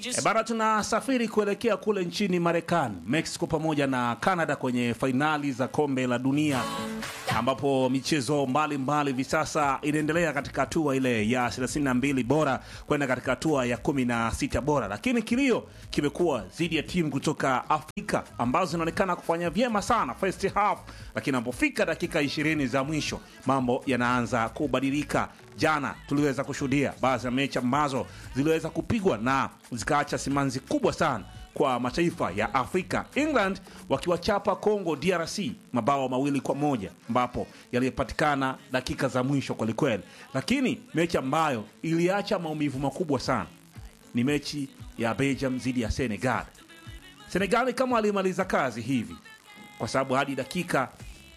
E bara tunasafiri kuelekea kule nchini Marekani, Mexico pamoja na Canada kwenye fainali za kombe la dunia ambapo michezo mbalimbali hivi sasa inaendelea katika hatua ile ya 32 bora kwenda katika hatua ya 16 bora, lakini kilio kimekuwa dhidi ya timu kutoka Afrika ambazo zinaonekana kufanya vyema sana first half, lakini anapofika dakika 20 za mwisho mambo yanaanza kubadilika. Jana tuliweza kushuhudia baadhi ya mechi ambazo ziliweza kupigwa na zikaacha simanzi kubwa sana kwa mataifa ya Afrika. England wakiwachapa Congo DRC mabao mawili kwa moja ambapo yaliyopatikana dakika za mwisho kwelikweli, lakini mechi ambayo iliacha maumivu makubwa sana ni mechi ya Belgium dhidi ya Senegal. Senegali kama alimaliza kazi hivi, kwa sababu hadi dakika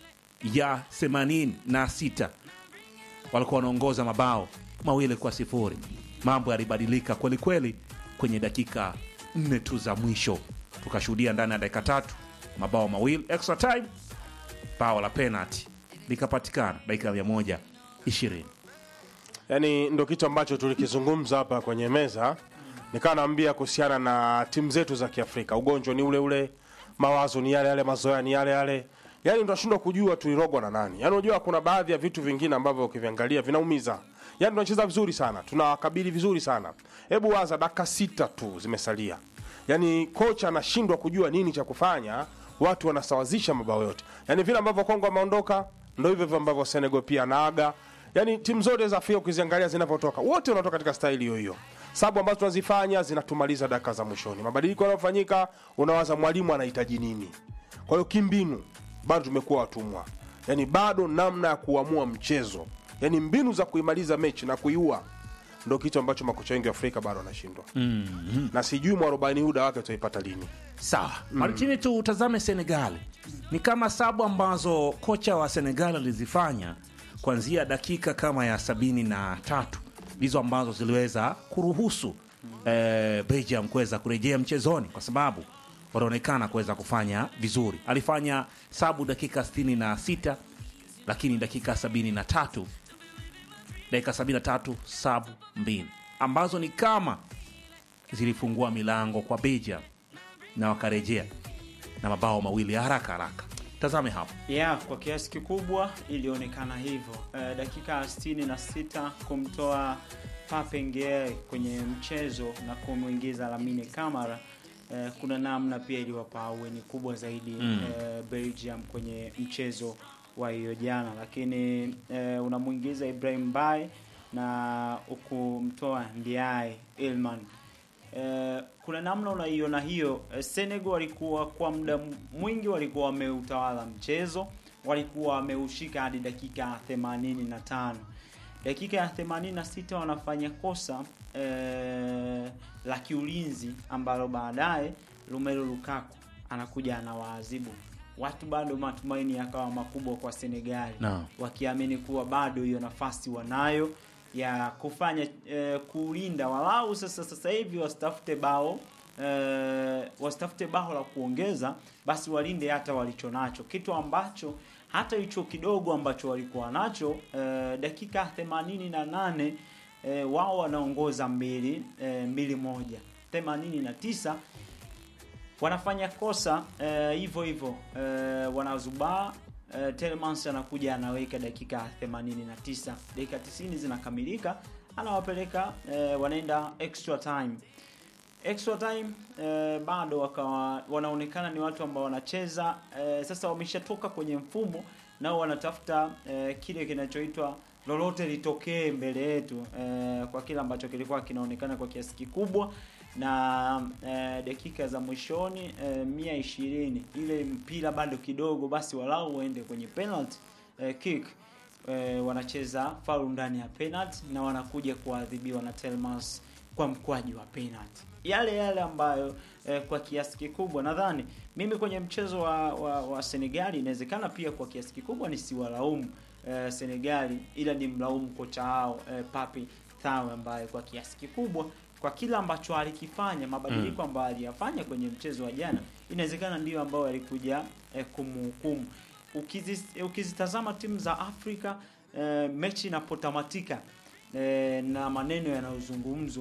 ya 86 walikuwa wanaongoza mabao mawili kwa sifuri. Mambo yalibadilika kwelikweli kwenye dakika nne tu za mwisho, tukashuhudia ndani ya dakika tatu mabao mawili extra time, bao la penalty likapatikana dakika ya mia moja ishirini. yani ndo kitu ambacho tulikizungumza hapa kwenye meza nikawa naambia kuhusiana na timu zetu za kiafrika ugonjwa ni ule ule mawazo ni yale yale mazoea ni yale yale yani tunashindwa kujua tulirogwa na nani yani unajua kuna baadhi ya vitu vingine ambavyo ukiviangalia vinaumiza yani tunacheza vizuri sana tunawakabili vizuri sana hebu waza dakika sita tu zimesalia yani kocha anashindwa kujua nini cha kufanya watu wanasawazisha mabao yote yani vile ambavyo kongo ameondoka ndo hivyo hivyo ambavyo senegal pia anaaga yani timu zote za afrika ukiziangalia zinavyotoka wote wanatoka katika staili hiyo hiyo sababu ambazo tunazifanya zinatumaliza dakika za mwishoni mabadiliko yanayofanyika unawaza mwalimu anahitaji nini kwa hiyo kimbinu bado tumekuwa watumwa yani bado namna ya kuamua mchezo yani mbinu za kuimaliza mechi na kuiua ndo kitu ambacho makocha wengi wa afrika bado wanashindwa mm-hmm. na sijui mwarobaini huda wake tutaipata lini Sawa Maritini, tutazame Senegali. Ni kama sabu ambazo kocha wa Senegali alizifanya kuanzia dakika kama ya sabini na tatu ndizo ambazo ziliweza kuruhusu eh, Belgium kuweza kurejea mchezoni kwa sababu wanaonekana kuweza kufanya vizuri. Alifanya sabu dakika 66 lakini dakika 73 dakika 73 sabu mbili ambazo ni kama zilifungua milango kwa Belgium na wakarejea na mabao mawili ya haraka haraka. Tazame hapo. ya kwa kiasi kikubwa ilionekana hivyo e, dakika 66 kumtoa Pape Gueye kwenye mchezo na kumwingiza Lamine Camara e, kuna namna pia iliwapa aweni kubwa zaidi mm. e, Belgium kwenye mchezo wa hiyo jana, lakini e, unamwingiza Ibrahim Bay na ukumtoa Ndiaye Ilman Eh, kuna namna unaiona hiyo eh, Senegal walikuwa kwa muda mwingi walikuwa wameutawala mchezo, walikuwa wameushika hadi dakika 85. Dakika ya 86 wanafanya kosa eh, la kiulinzi ambalo baadaye Romelu Lukaku anakuja anawaadhibu watu. Bado matumaini yakawa makubwa kwa Senegali Naam. wakiamini kuwa bado hiyo nafasi wanayo ya kufanya eh, kulinda walau sasa sasa hivi wasitafute bao eh, wasitafute bao la kuongeza, basi walinde hata walicho nacho, kitu ambacho hata hicho kidogo ambacho walikuwa nacho eh, dakika 88 eh, wao wanaongoza mbili eh, mbili moja 89 wanafanya kosa eh, hivyo hivyo eh, wanazubaa eh, Telemans anakuja anaweka dakika 89, dakika 90 zinakamilika, anawapeleka eh, wanaenda extra time. Extra time eh, bado wakawa wanaonekana ni watu ambao wanacheza eh, sasa wameshatoka kwenye mfumo nao wanatafuta eh, kile kinachoitwa lolote litokee mbele yetu eh, kwa kile ambacho kilikuwa kinaonekana kwa kiasi kikubwa na eh, dakika za mwishoni eh, mia ishirini ile mpira bado kidogo, basi walau uende kwenye penalty eh, kick eh, wanacheza faulu ndani ya penalty na wanakuja kuadhibiwa na Telmas kwa mkwaji wa penalty, yale yale ambayo eh, kwa kiasi kikubwa nadhani mimi kwenye mchezo wa, wa, wa Senegali inawezekana pia kwa kiasi kikubwa nisiwalaumu eh, Senegali, ila ni mlaumu kocha wao eh, Papi Thawe ambaye kwa kiasi kikubwa kwa kila ambacho alikifanya mabadiliko ambayo aliyafanya kwenye mchezo wa jana, inawezekana ndiyo ambayo alikuja eh, kumhukumu. Ukizi, ukizitazama timu za Afrika eh, mechi inapotamatika eh, na maneno yanayozungumzwa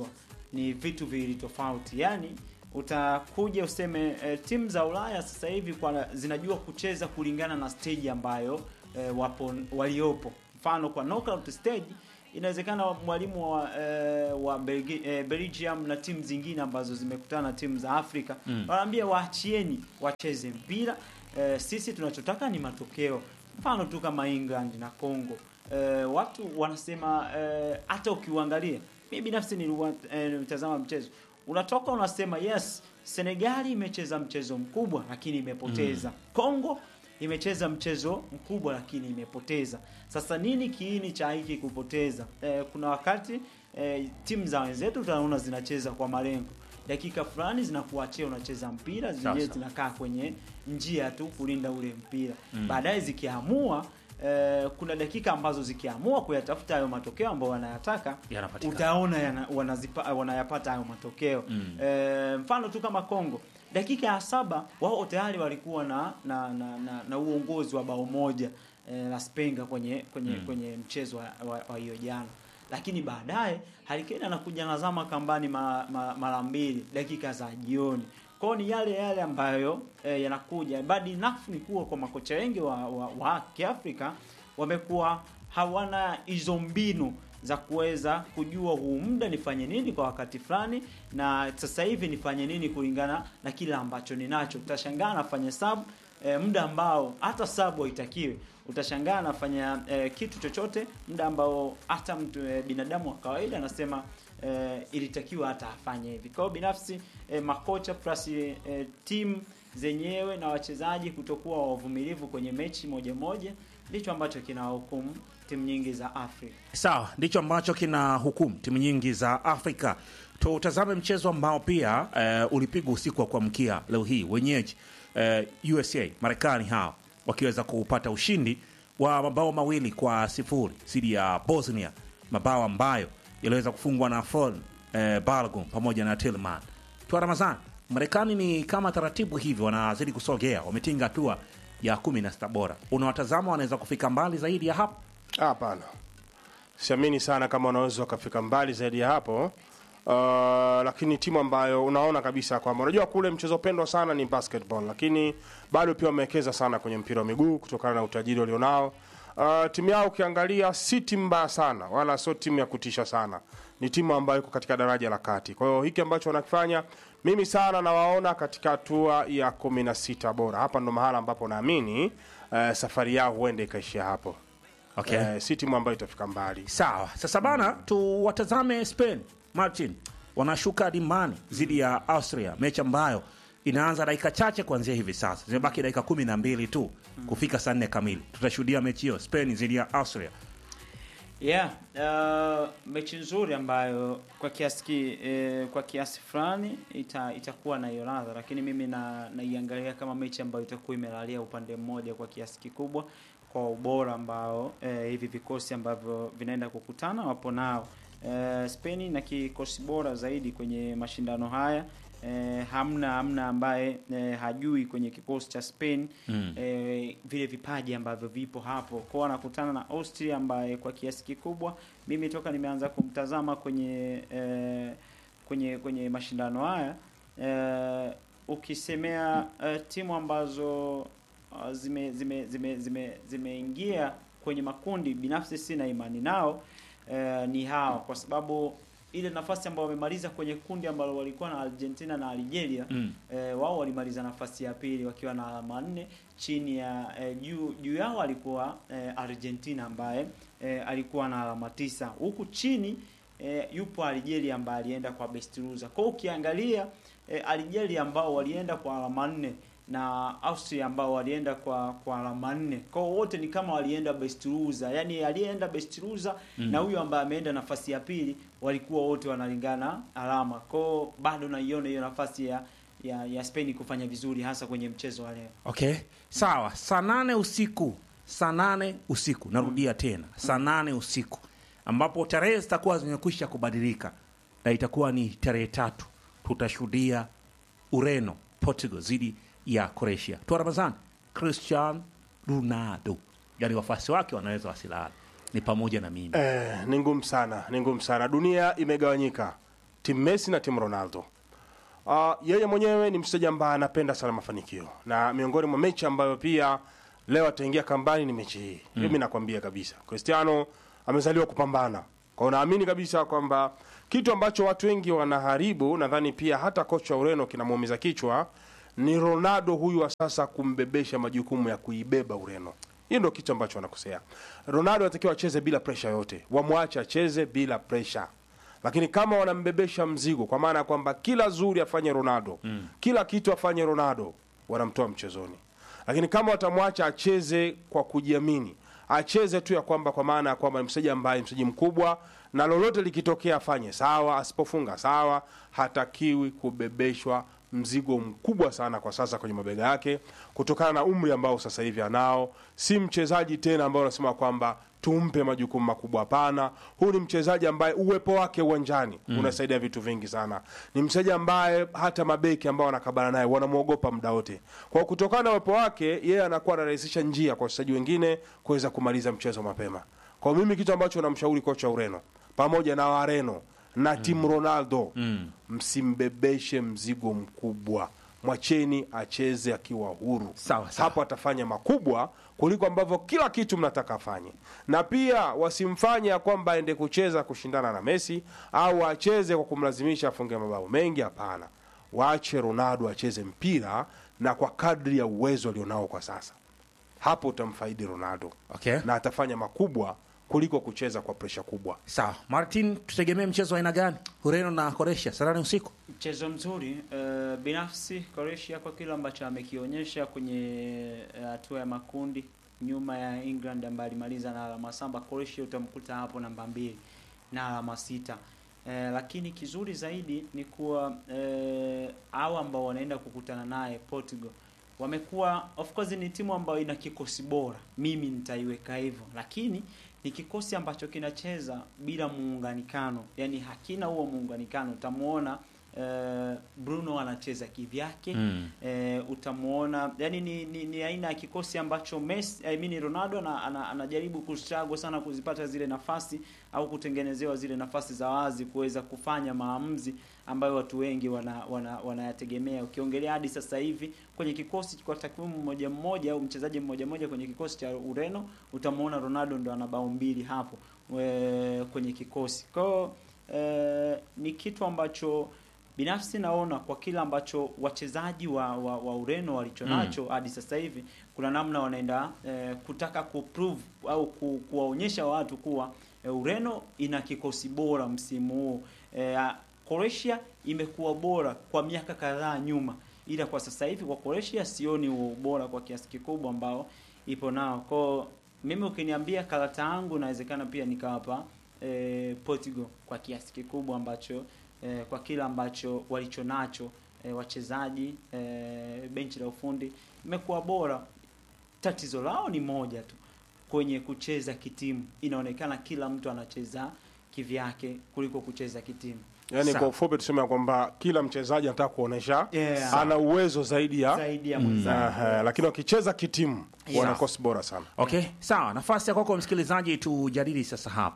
ni vitu viwili tofauti. Yaani utakuja useme e, timu za Ulaya sasa hivi kwa zinajua kucheza kulingana na stage ambayo e, wapo waliopo. Mfano kwa knockout stage inawezekana mwalimu wa e, wa Belgi, e, Belgium na timu zingine ambazo zimekutana na timu za Afrika Mm. wanaambia waachieni wacheze mpira e, sisi tunachotaka ni matokeo. Mfano tu kama England na Congo e, watu wanasema e, hata ukiuangalia mimi binafsi nilitazama mchezo unatoka unasema yes Senegali imecheza mchezo mkubwa lakini imepoteza Congo imecheza mchezo mkubwa lakini imepoteza sasa nini kiini cha hiki kupoteza e, kuna wakati e, timu za wenzetu tunaona zinacheza kwa malengo dakika fulani zinakuachia unacheza mpira zenyewe Sasa. zinakaa kwenye njia tu kulinda ule mpira Mm. baadaye zikiamua eh, kuna dakika ambazo zikiamua kuyatafuta hayo matokeo ambayo wanayataka Yanapatikana. utaona yana, wanazipa, wanayapata hayo matokeo Mm. eh, mfano tu kama Kongo dakika ya saba wao tayari walikuwa na na, na, na, na uongozi wa bao moja eh, la Spenga kwenye kwenye Mm. kwenye mchezo wa- wa wa hiyo jana lakini baadaye Harry Kane anakuja nazama kambani mara ma, mara mbili dakika za jioni kwao ni yale yale ambayo eh, yanakuja bad enough ni kuwa kwa makocha wengi wa, wa, wa Kiafrika wamekuwa hawana hizo mbinu za kuweza kujua huu muda nifanye nini kwa wakati fulani na sasa hivi nifanye nini kulingana na kile ambacho ninacho utashangaa nafanya sub e, muda ambao hata sub haitakiwi utashangaa anafanya e, kitu chochote muda ambao hata mtu e, binadamu wa kawaida anasema e, ilitakiwa hata afanye hivi kwa hiyo binafsi e, makocha plus e, e, timu zenyewe na wachezaji kutokuwa wavumilivu kwenye mechi moja moja ndicho ambacho kinawahukumu timu nyingi za Afrika Sawa, ndicho ambacho kina hukumu timu nyingi za Afrika. Tutazame mchezo ambao pia eh, ulipigwa usiku wa kuamkia leo hii, wenyeji eh, USA Marekani hao wakiweza kupata ushindi wa mabao mawili kwa sifuri dhidi ya Bosnia, mabao ambayo yaliweza kufungwa na Fon eh, Balogun pamoja na Tillman. Tua Ramazan, Marekani ni kama taratibu hivi wanazidi kusogea, wametinga hatua ya kumi na sita bora. Unawatazama wanaweza kufika mbali zaidi ya hapo? Hapana, siamini sana kama wanaweza wakafika mbali zaidi ya hapo. Uh, lakini timu ambayo unaona kabisa kwamba unajua kule mchezo pendwa sana ni basketball, lakini bado pia wamewekeza sana kwenye mpira wa miguu kutokana na utajiri walionao. Uh, timu yao ukiangalia si timu mbaya sana, wala sio timu ya kutisha sana, ni timu ambayo iko katika daraja la kati. Kwa hiyo hiki ambacho wanakifanya mimi sana nawaona katika hatua ya kumi na sita bora. Hapa ndo mahala ambapo naamini uh, safari yao huenda ikaishia hapo. Okay. Eh, si timu ambayo itafika mbali. Sawa, sasa bana, tuwatazame Spain. Martin wanashuka dimbani dhidi ya Austria, mechi ambayo inaanza dakika chache kuanzia hivi sasa, zimebaki dakika kumi na mbili tu kufika saa nne kamili. Tutashuhudia mechi hiyo Spain dhidi ya Austria. Yeah, uh, mechi nzuri ambayo kwa kiasi ki, eh, kwa kiasi fulani ita, itakuwa na hiyo ladha, lakini mimi na naiangalia kama mechi ambayo itakuwa imelalia upande mmoja kwa kiasi kikubwa kwa ubora ambao eh, hivi vikosi ambavyo vinaenda kukutana wapo nao. Eh, Spain na kikosi bora zaidi kwenye mashindano haya. Eh, hamna hamna ambaye eh, hajui kwenye kikosi cha Spain Mm. eh, vile vipaji ambavyo vipo hapo kwao anakutana na Austria ambaye kwa kiasi kikubwa mimi toka nimeanza kumtazama kwenye eh, kwenye kwenye mashindano haya eh, ukisemea eh, timu ambazo uh, zime zime zime zime zimeingia kwenye makundi binafsi sina imani nao eh, ni hawa kwa sababu ile nafasi ambayo wamemaliza kwenye kundi ambalo walikuwa na Argentina na Algeria Mm. eh, wao walimaliza nafasi ya pili wakiwa na alama nne chini ya eh, juu juu yao alikuwa eh, Argentina ambaye eh, alikuwa na alama tisa huku chini eh, yupo Algeria ambaye alienda kwa best loser. Kwa hiyo ukiangalia eh, Algeria ambao walienda kwa alama nne na Austria ambao walienda kwa kwa alama nne. Kwa hiyo wote ni kama walienda best loser. Yaani aliyeenda best loser Mm. na huyu ambaye ameenda nafasi ya pili walikuwa wote wanalingana alama. Kwa hiyo bado naiona hiyo nafasi ya ya, ya Spain kufanya vizuri hasa kwenye mchezo wa leo. Okay, sawa. Saa nane usiku, saa nane usiku, narudia tena, saa nane usiku, ambapo tarehe zitakuwa zimekwisha kubadilika na itakuwa ni tarehe tatu, tutashuhudia Ureno Portugal dhidi ya Croatia. Tua Ramazan, Cristiano Ronaldo, yani wafuasi wake wanaweza wasilala, ni pamoja na mimi. Eh, ni ngumu sana, ni ngumu sana. Dunia imegawanyika timu Messi na timu Ronaldo. Uh, yeye mwenyewe ni mchezaji ambaye anapenda sana mafanikio na miongoni mwa mechi ambayo pia leo ataingia kambani ni mechi hii. Mm. Mimi nakwambia kabisa Cristiano amezaliwa kupambana. Kwa hiyo naamini kabisa kwamba kitu ambacho watu wengi wanaharibu, nadhani pia hata kocha wa Ureno kinamuumiza kichwa ni Ronaldo huyu wa sasa kumbebesha majukumu ya kuibeba Ureno. Hiyo ndio kitu ambacho wanakosea. Ronaldo anatakiwa acheze bila presha yote, wamwache acheze bila presha lakini kama wanambebesha mzigo kwa maana ya kwamba kila zuri afanye Ronaldo mm. kila kitu afanye Ronaldo, wanamtoa mchezoni. Lakini kama watamwacha acheze kwa kujiamini, acheze tu ya kwamba kwa maana ya kwamba ni mchezaji ambaye mchezaji mkubwa, na lolote likitokea afanye sawa, asipofunga sawa, hatakiwi kubebeshwa mzigo mkubwa sana kwa sasa kwenye mabega yake, kutokana na umri ambao sasa hivi anao. Si mchezaji tena ambao unasema kwamba tumpe majukumu makubwa. Hapana, huyu ni mchezaji ambaye uwepo wake uwanjani mm. unasaidia vitu vingi sana. Ni mchezaji ambaye hata mabeki ambao wanakabana naye wanamwogopa muda wote. Kwa kutokana na uwepo wake, yeye anakuwa anarahisisha njia kwa wachezaji wengine kuweza kumaliza mchezo mapema. Kwa mimi kitu ambacho namshauri kocha wa Ureno pamoja na Wareno na timu Ronaldo mm. msimbebeshe mzigo mkubwa mwacheni acheze akiwa huru. Sawa, sawa. Hapo atafanya makubwa kuliko ambavyo kila kitu mnataka afanye, na pia wasimfanye ya kwamba aende kucheza kushindana na Messi au acheze kwa kumlazimisha afunge mabao mengi. Hapana, waache Ronaldo acheze mpira na kwa kadri ya uwezo alionao kwa sasa. Hapo utamfaidi Ronaldo Okay. na atafanya makubwa kuliko kucheza kwa presha kubwa. Sawa, Martin, tutegemee mchezo wa aina gani? Ureno na Croatia saa nane usiku. Mchezo mzuri uh, binafsi Croatia kwa kile ambacho amekionyesha kwenye eh, hatua ya makundi nyuma ya England ambaye alimaliza na alama saba. Croatia utamkuta hapo namba mbili na alama sita. Eh, lakini kizuri zaidi ni kuwa eh, hao ambao wanaenda kukutana naye Portugal wamekuwa of course ni timu ambayo ina kikosi bora, mimi nitaiweka hivyo, lakini ni kikosi ambacho kinacheza bila muunganikano, yani hakina huo muunganikano. Utamuona eh, Bruno anacheza kivyake Mm. eh, utamuona yani ni, ni, ni aina ya kikosi ambacho Messi, I mean Ronaldo ana, ana, anajaribu kustruggle sana kuzipata zile nafasi au kutengenezewa zile nafasi za wazi kuweza kufanya maamuzi ambayo watu wengi wana wana- wanayategemea. Ukiongelea hadi sasa hivi kwenye kikosi kwa takwimu mmoja mmoja au mchezaji mmoja mmoja kwenye kikosi cha Ureno utamuona Ronaldo ndo ana bao mbili hapo we, kwenye kikosi. Kwa hiyo eh, ni kitu ambacho binafsi naona kwa kile ambacho wachezaji wa, wa, wa Ureno walichonacho hadi sasa hivi kuna namna wanaenda eh, kutaka kuprove au ku, kuwaonyesha watu kuwa eh, Ureno ina kikosi bora msimu huu. Eh, Croatia imekuwa bora kwa miaka kadhaa nyuma, ila kwa sasa hivi kwa Croatia sioni huo ubora kwa kiasi kikubwa ambao ipo nao. Kwa mimi ukiniambia karata yangu inawezekana pia nikawapa eh, Portugal kwa kiasi kikubwa ambacho eh, kwa kile ambacho walicho nacho eh, wachezaji eh, benchi la ufundi imekuwa bora. Tatizo lao ni moja tu kwenye kucheza kitimu, inaonekana kila mtu anacheza kivyake kuliko kucheza kitimu. Yaani Sawa. kwa ufupi tuseme ya kwamba kila mchezaji anataka kuonesha Yeah. ana uwezo zaidi ya zaidi ya mwenzake. Aha, lakini wakicheza kitimu Yeah. wana kosi bora sana. Okay, sawa. Nafasi ya kwako msikilizaji, tujadili sasa hapa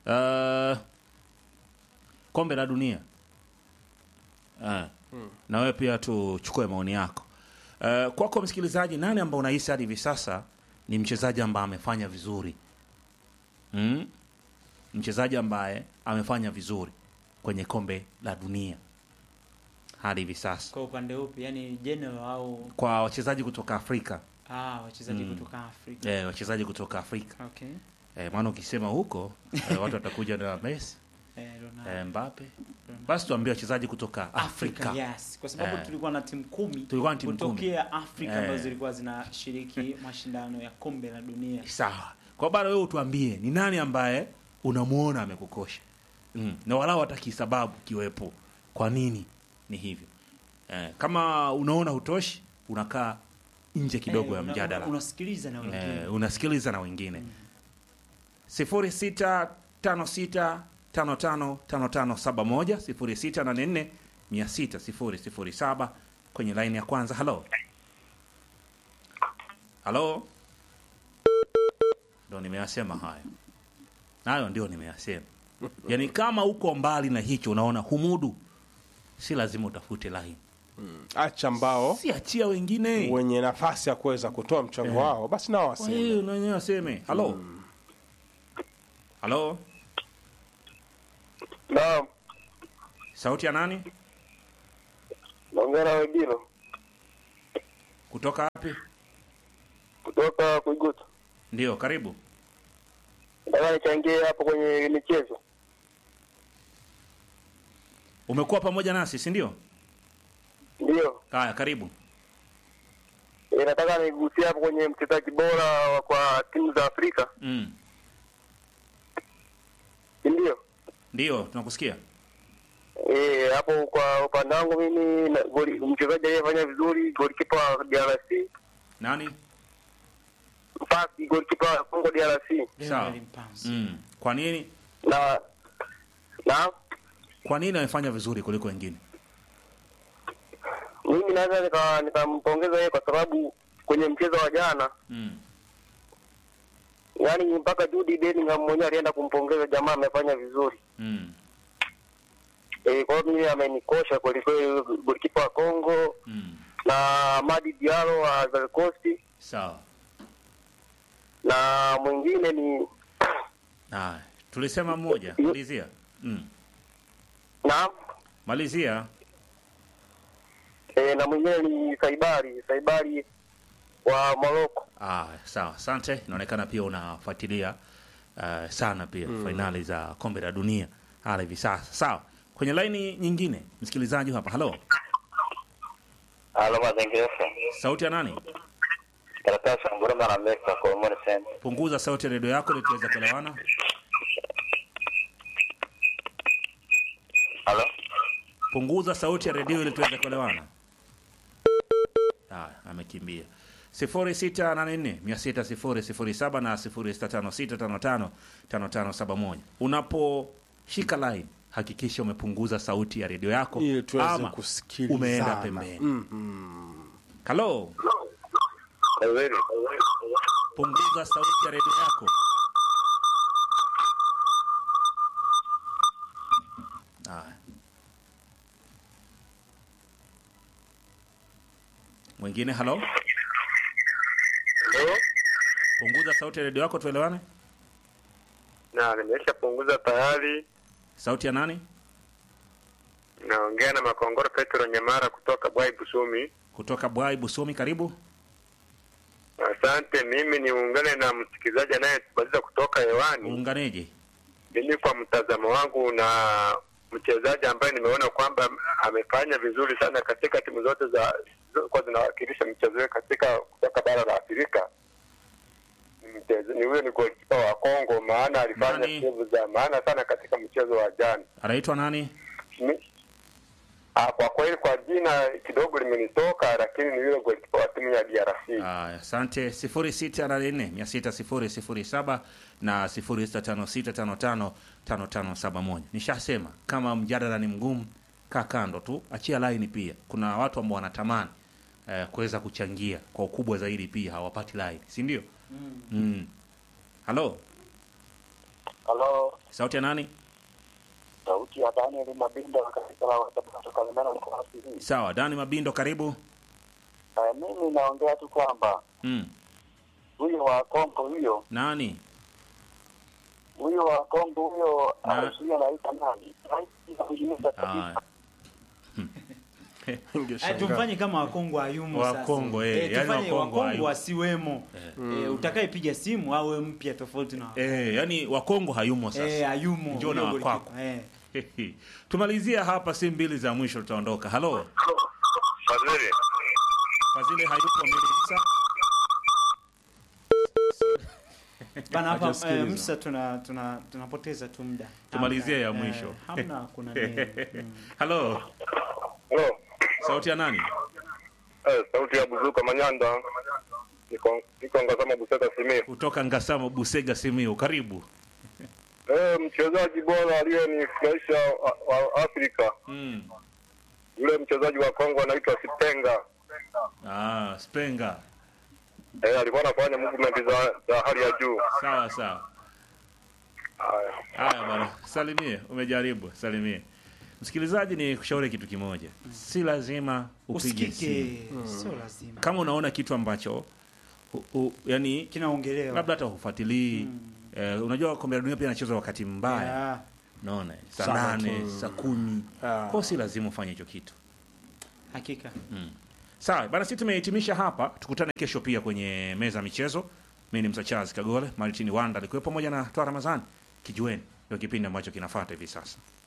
uh, kombe la dunia uh, na wewe pia tuchukue maoni yako uh, kwako msikilizaji, nani ambao unahisi hadi hivi sasa ni mchezaji ambaye amefanya vizuri mm? mchezaji ambaye amefanya vizuri kwenye kombe la dunia hadi hivi sasa Kwa upande upi, yani general au kwa wachezaji kutoka Afrika ah, wachezaji Mm. kutoka Afrika? eh, wachezaji kutoka Afrika Okay. eh, maana ukisema huko eh, watu watakuja na Messi Eh, Ronaldo. eh, Mbappe. Basi tuambie wachezaji kutoka Afrika. yes, kwa sababu Eh. tulikuwa na timu kumi Tulikuwa na timu kutokea Afrika Eh. ambazo zilikuwa zinashiriki mashindano ya kombe la dunia. Sawa. Kwa bado wewe utuambie ni nani ambaye unamuona amekukosha. Mm. Na walau hata kisababu kiwepo. Kwa nini ni hivyo? Eh, kama unaona hutoshi, unakaa nje kidogo Eh, ya una- mjadala. una- Unasikiliza na wengine. Eh, unasikiliza na wengine. sifuri sita tano sita tano tano tano tano saba moja sifuri sita nane nne mia sita sifuri sifuri saba kwenye laini ya kwanza. Halo, halo, ndo nimeyasema hayo, nayo ndio nimeyasema. yaani kama uko mbali na hicho unaona humudu si lazima utafute line acha ambao si achia wengine wenye nafasi ya kuweza kutoa mchango wao basi nao Kwa waseme hiyo na wenyewe waseme halo halo Naam, sauti ya nani naongea na Webilo kutoka wapi kutoka Kuigutu. ndio karibu Nataka nichangie hapo kwenye michezo. umekuwa pamoja nasi si ndio Ndio, haya karibu e, nataka nigusie hapo kwenye mchezaji bora wa- kwa timu za Afrika. mm. Ndio. ndio tunakusikia Eh, hapo kwa upande wangu mimi na- goli- mchezaji aliyefanya vizuri golikipa wa DRC, nani Mpasi golikipa wa Congo DRC. sawa Leonard Mpanzu. mm. kwa nini Na na kwa nini amefanya vizuri kuliko wengine mimi naweza nika- nikampongeza yeye kwa sababu kwenye mchezo wa jana mm. yaani mpaka Jude Bellingham mwenyewe alienda kumpongeza jamaa amefanya vizuri. Mm. Eh, kwa hiyo mimi amenikosha kwelikweli golikipa wa Congo Mm. na Madi Diallo wa Ivory Coast sawa na mwingine ni haya tulisema mmoja malizia mm. na malizia e, na mwingine ni Saibari Saibari wa Morocco. Ah, sawa, asante. Inaonekana pia unafuatilia uh, sana pia fainali za kombe la dunia hala hivi sasa. Sawa, kwenye laini nyingine msikilizaji hapa. Halo, Halo mazingira. sauti ya nani? Karatasi nguruma na meka kwa Omoni Center. Punguza sauti ya redio yako ili tuweze kuelewana. Halo. Punguza sauti ya redio ili tuweze kuelewana. Haya, amekimbia. 0684 600 na 0656555571. Unaposhika line hakikisha umepunguza sauti ya redio yako ili tuweze ama kusikilizana. umeenda pembeni. Halo, Kweli. punguza sauti ya redio yako. Haya. Mwingine, halo, Halo. punguza sauti ya redio yako tuelewane. Na nimeshapunguza tayari. Sauti ya nani? Naongea na Makongoro Petro Nyamara kutoka Bwai Busumi. Kutoka Bwai Busomi, karibu. Asante, mimi niungane na msikilizaji anayetubaliza kutoka hewani. Uunganeje? Mimi kwa mtazamo wangu na mchezaji ambaye nimeona kwamba amefanya vizuri sana katika timu zote za kwa zinawakilisha mchezo wetu katika kutoka bara la Afrika ni mchezo- ni huyo ni golikipa wa Kongo, maana alifanya Nani? sehemu za maana sana katika mchezo wa jana. Anaitwa nani? Mi- Ah, kwa kweli kwa jina kidogo limenitoka, lakini ni yule golikipa wa timu ya DRC. Aya, asante. 0684 600 na 0656555571. Nishasema kama mjadala ni mgumu, kaa kando tu, achia line. Pia kuna watu ambao wanatamani eh, kuweza kuchangia kwa ukubwa zaidi, pia hawapati line, si ndio? Mm. Halo, Halo, sauti ya nani? sauti ya Daniel Mabinda katika la kutoka Lemena mkoa hii. Sawa, Dani Mabindo, karibu. Uh, mimi naongea tu kwamba Mm. huyo wa Kongo huyo Nani? huyo wa Kongo huyo Na- anazuia anaita nani? Anaita kujiuza kabisa. Aya. Eh, Ningeshangaa. tumfanye kama wakongo ayumo Wa sasa. Kongo, eh, Eh, yani tufanye Wakongo wakongo hayumo. wasiwemo eh, utakayepiga simu awe mpya tofauti na Eh, yani Wakongo hayumo sasa. eh, ayumo Njoo na huyo wakwako. golikipa, eh. tumalizia hapa, si mbili za mwisho tutaondoka. Halo, Fadhili. Fadhili hayupo mbili Musa. Bana hapa Hajasikiliza. eh, Musa tuna tuna tunapoteza tu muda. Tumalizie ya Hamna, mwisho. Eh, hamna kuna nini. Mm. Halo, Hello. sauti ya nani? Eh, sauti ya Buzuka Manyanda. Niko niko ngazama Buseta Simiyu. Kutoka Ngasamo, Busega, Simiyu. Karibu. Eh, mchezaji bora aliyenifurahisha wa, wa Afrika. Mm. Yule mchezaji wa Kongo anaitwa Sipenga. Ah, Spenga. Eh, alikuwa anafanya movement za, za hali ya juu. Sawa sawa. Haya. Haya bwana, salimie, umejaribu, salimie. Msikilizaji, ni kushauri kitu kimoja, si lazima upige simu. usikike sio lazima Kama unaona kitu ambacho u, u, yani kinaongelewa labda hata hufuatilii eh, unajua kombe la dunia pia inachezwa wakati mbaya Yeah. naona saa Sana nane tu. saa kumi Ah. kwao si lazima ufanye hicho kitu hakika sawa bana sisi tumehitimisha hapa tukutane kesho pia kwenye meza ya michezo mi ni msachazi kagole maritini wanda alikuwa pamoja na toa ramazani kijueni ndio kipindi ambacho kinafuata hivi sasa